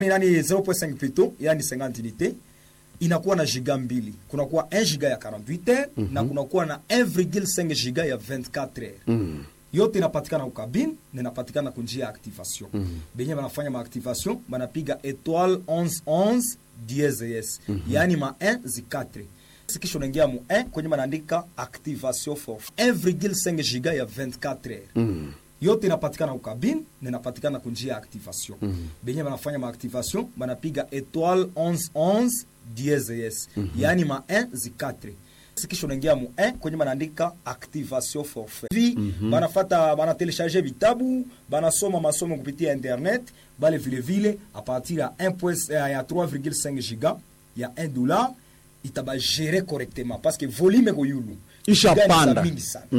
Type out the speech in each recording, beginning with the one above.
yani 0.5 plutôt yani 50 unité inakuwa na giga mbili kunakuwa 1 giga ya 48 heures na kunakuwa na 1,5 giga ya 24 heures yote inapatikana ukabine na inapatikana kunjia ya activation benye banafanya maactivation banapiga étoile 1111 dieses yaani ma 1 zi 4 sikisha unaingia mu 1 kwenye banaandika activation for 1,5 giga ya 24 heures yote inapatikana ukabine na inapatikana kunjia ya activation benye banafanya maactivation banapiga étoile 1111 dieses yaani ma 1 zi 4 sikisha unaingia mu 1 kwenye banaandika activation forfait vi banafata banatelecharge vitabu banasoma masomo kupitia internet bale vilevile a partir ya 1 point- eh, ya 3,5 giga ya 1 dollar itabagere correctement parce que volume ko yulu Ishapanda. Giga ni za mingi sana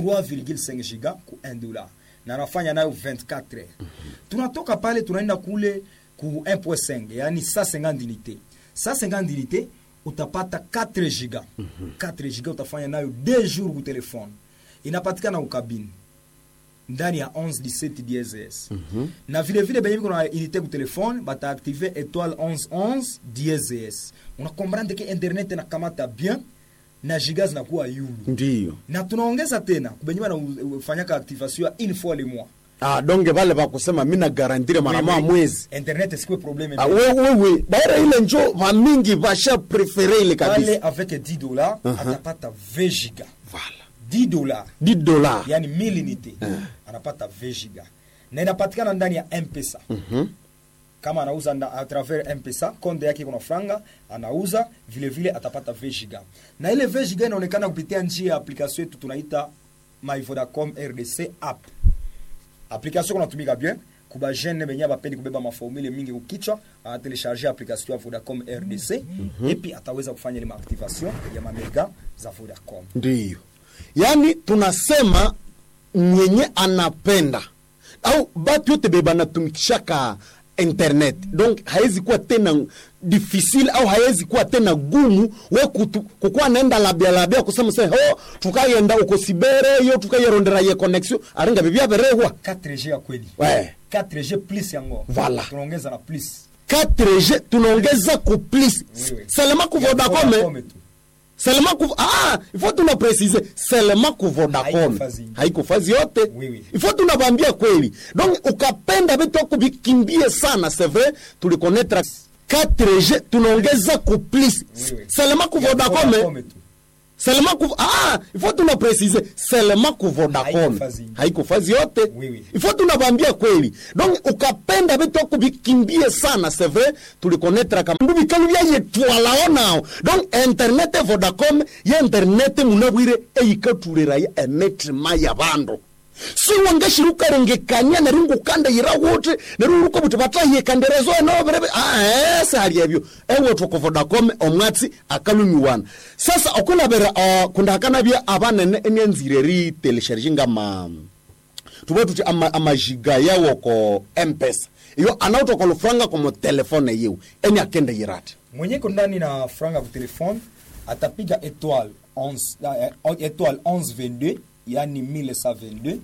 3,5 giga ku 1 dollar na anafanya nayo 24 heures tunatoka pale tunaenda kule ku 1.5 yani 150 unité 150 unité utapata 4 giga 4 giga utafanya nayo 2 jours ku telefone inapatikana ukabini ndani ya 11 17 DSS na vile vile benye biko na unité ku telefone bataaktive étoile 1111 DSS unakomprendre ke internet inakamata bien na giga zinakuwa yulu ndiyo na tunaongeza tena kubenye banafanyaka activation ya une fois le mois ah, donge vale vakusema mina garantire mara moja mwezi internet sikwe probleme ah, wewewe daira ile njo vamingi vasha prefere ile pale kabisa avec 10 dollars atapata 20 giga vala 10 dollars 10 dola yani 1000 unité anapata 20 giga na inapatikana ndani ya mpesa kama anauza nda, a travers mpesa konde yake kuna franga anauza vile vile atapata 20 giga na ile 20 giga inaonekana kupitia njia ya application yetu tunaita my vodacom rdc app application kunatumika bien kuba jeune benye bapendi kubeba maformule mingi kukichwa anatelecharge application ya vodacom rdc epi ataweza kufanya ile maactivation ya mamega za vodacom ndiyo yaani tunasema mwenye anapenda au batu yote be banatumikishaka internet donc hawezi kuwa tena difficile au hawezi kuwa tena gumu we kutu- kukuwa naenda labia labia kusema se ho tukayenda uko sibere yo tukayerondera ye connexion aringa bibia berehwa 4G ya kweli Ouais. 4G plus yango Voilà. tunaongeza na plus 4G tunaongeza ku plus Oui, oui. selema ku Ya Vodacom Vodacom tu. selema ku ah ifo tuna precise selema ku Vodacom Haiko fazi. haiko fazi yote Oui, oui. ifo tunabambia kweli donc ukapenda vitu kuvikimbie sana c'est vrai tulikonetra 4G tunaongeza ku plus Oui, oui. selema ku Ya Vodacom Vodacom tu. selema ku ah ifo tuna precise selema ku Vodacom Haiko fazi. haiko fazi yote Oui, oui. ifo tunabambia kweli donc ukapenda vitu kuvikimbie sana c'est vrai tulikonetra kama ndu bikalu bya yetwala onao donc internet vodacom ya internet munabwire eyikaturira ya emetrima ya bandu siwangashiri ukarengekanya neri ngukanda yira wuti neri uruko buti batahiyekanderezo enoberebe ae sihali ebyo ewethu vodacom omwatsi akalumiwana sasa okulabera uh, kundahakanabya abanene enyanzire ritelesharji ngama tuve tuti ama- amajiga yawo ko mpesa iyo anautoka lufranga komo telefone yiwu eni akende yirati mwenye iko ndani na franga ku telefone atapiga étoile 11 eh, étoile 1122 yani 1122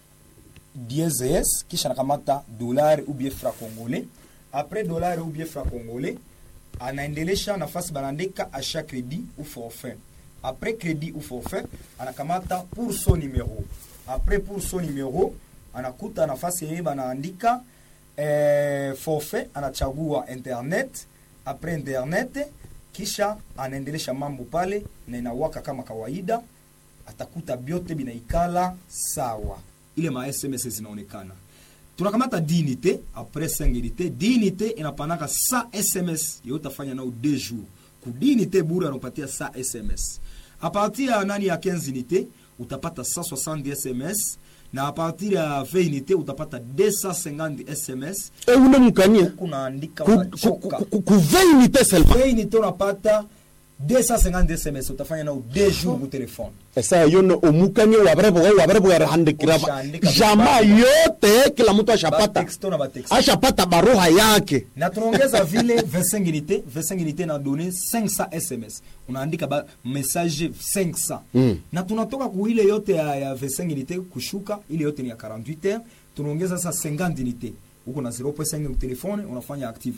DSS kisha nakamata dollar ou bien franc congolais après dollar ou bien franc congolais anaendelesha nafasi banaandika achat crédit ou forfait après crédit ou forfait anakamata pour son numéro après pour son numéro anakuta nafasi yenye banaandika eh, forfait anachagua internet après internet kisha anaendelesha mambo pale na inawaka kama kawaida atakuta byote binaikala sawa ile ma sms zinaonekana tunakamata dinite apres 5 unité dinite inapanaka sa sms yo utafanya nao 2 jours ku dinite bure anapatia sa sms a partir ya nani ya 15 unité utapata 160 sms na a partir ya 20 unité utapata 250 sms eune mukania kunaandika Ku- ku- unachoka ku- ku- kuveunite selma 20 unité unapata 250 sms utafanya nao 2 jours ku telefone esa yono omukania wabareboga wabareboga rahandikira Ushaandika jamaa vibaya. yote kila mtu ashapata Batexto na batexto. ashapata baruha yake na tunaongeza vile 25 unité 25 unité na donné 500 sms unaandika ba message 500 Mm. na tunatoka ku ile yote ya, ya 25 unité kushuka ile yote ni ya 48 heures tunaongeza sasa 50 unité huko na 0.5 telefone unafanya active